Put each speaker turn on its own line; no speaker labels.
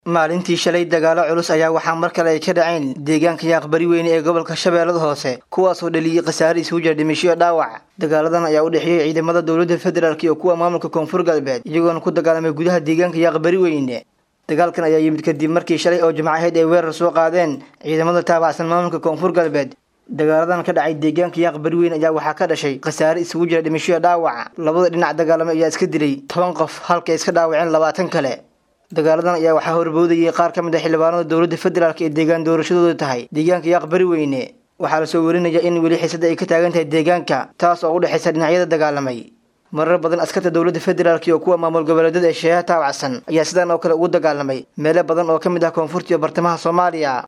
maalintii shalay dagaalo culus ayaa waxaa mar kale ay ka dhaceen deegaanka yaaqbari weyne ee gobolka shabeellada hoose kuwaasoo dhaliyey khasaare isugu jira dhimisho dhaawac dagaaladan ayaa u dhexeeyey ciidamada dowladda federaalk iyo kuwa maamulka koonfur galbeed iyagoona ku dagaalamay gudaha deegaanka yaaqbari weyne dagaalkan ayaa yimid kadib markii shalay oo jimco ahayd ay weerar soo qaadeen ciidamada taabacsan maamulka koonfur galbeed dagaaladan ka dhacay deegaanka yaaqbari weyne ayaa waxaa ka dhashay khasaare isugu jira dhimisho dhaawac labada dhinac dagaalamay ayaa iska dilay toban qof halka ay iska dhaawaceen labaatan kale dagaaladan ayaa waxaa horboodayay qaar ka mid ah xildhibaanada dowladda federaalk ee deegaan doorashadooda tahay deegaanka yaaqbari weyne waxaa lasoo warinaya in weli xiisada ay ka taagan tahay deegaanka taas oo u dhexaysa dhinacyada dagaalamay marar badan askarta dowladda federaalk iyo kuwa maamul goboleedyada ee sheeha taawacsan ayaa sidaan oo kale ugu dagaalamay meelo badan oo ka mid ah koonfurta iyo bartamaha soomaaliya